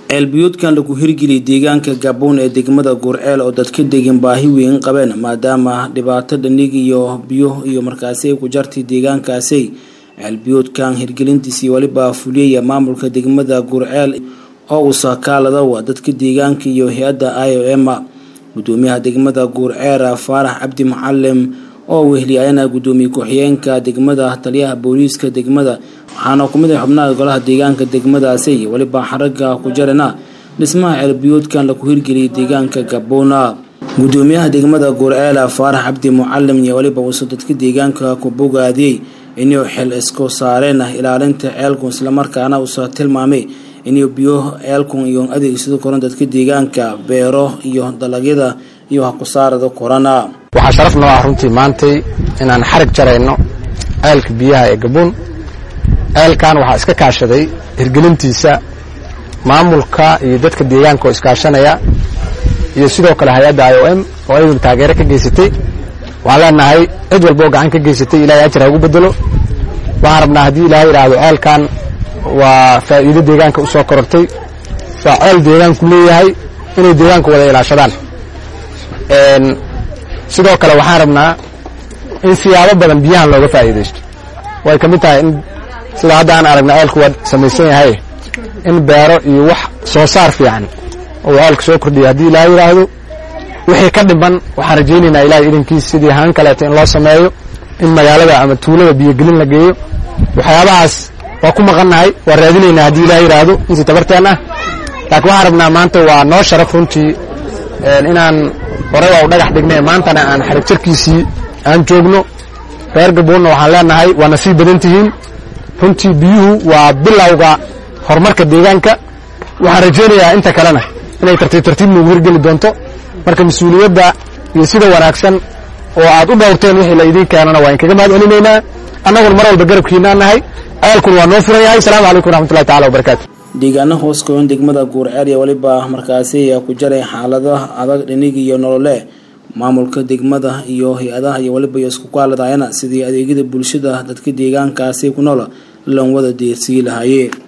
ceelbiyoodkan lagu hirgeliyay deegaanka gaboon ee degmada guurceel oo dadka degan baahi weyn qabeen maadaama dhibaato dhanig iyo biyo iyo markaasi ay ku jartay deegaankaasi ceelbiyoodkan hirgelintiisii weliba fuliyaya maamulka degmada guurceel oo uu sakaaladawa dadka deegaanka iyo hay-adda i o m gudoomiyaha degmada guurceer faarax cabdi macalim oo wehliyayana gudoomiye ku-xigeenka degmada taliyaha booliiska degmada waxaana ku mid ah xubnaha golaha deegaanka degmadaasi weliba xaraga ku jarana dhismaha ceelbiyoodkan lagu hirgeliyay deegaanka gaboona gudoomiyaha degmada guurceela faarax cabdi mucalim iyo weliba uusa dadka deegaanka ku bogaadiyey inuu xil isku saareen ilaalinta ceelkun islamarkaana uusa tilmaamay inuu biyo ceelkun iyo adeegsado koran dadka deegaanka beero iyo dalagyada iyo hakusaarada korana waxaa sharaf noo ah runtii maantay inaan xarig jarayno ceelka biyaha ee gabuun ceelkan waxaa iska kaashaday hirgelintiisa maamulka iyo dadka deegaanka oo iskaashanaya iyo sidoo kale hay-adda i o m oo ayaduna taageero ka geysatay waxaan leenahay cid walba oo gacan ka geysatay ilahay ajar ha ugu bedelo waxaan rabnaa haddii ilahay idhaahdo ceelkan waa faa'iido deegaanka u soo korortay waa ceel deegaanku leeyahay inay deegaanka wada ilaashadaan sidoo kale waxaan rabnaa in siyaabo badan biyahan looga faa'iidaysto way ka mid tahay in sida hadda aan aragna ceelku waa samaysan yahay in beero iyo wax soo saar fiican oo ceelka soo kordhiya haddii ilaahay yidhaahdo wixii ka dhiman waxaan rajaynaynaa ilahay idankiis sidii haan kaleeto in loo sameeyo in magaalada ama tuulada biyogelin la geeyo waxyaabahaas waa ku maqannahay waa raadinaynaa haddii ilahay yidhaahdo insi tabarteen ah laakiin waxaan rabnaa maanta waa noo sharaf runtii inaan horey waa u dhagax dhignay maantana aan xarig jarkiisii aan joogno reer gaboonna waxaan leenahay waa nasiib badan tihiin runtii biyuhu waa bilowga horumarka deegaanka waxaan rajaynayaa inta kalena inay tartiib tartiib noogu hirgeli doonto marka mas-uuliyadda iyo sida wanaagsan oo aad u dhowrteen wixii la idiin keenana waa inkaga mahad celinaynaa annaguna mar walba garabkiinaan nahay ceelkun waa noo furan yahay asalaamu calaykum raxmatullahi tacala wabarakaatu deegaana hoos koon degmada guurceer iyo weliba markaasi ayaa ku jaray xaalado adag dhinig iyo nolole maamulka degmada iyo hay-adaha iyo weliba iyo isku kaaladayana sidii adeegyada bulshada dadka deegaankaasi ku nool lan wada deersii lahaayeen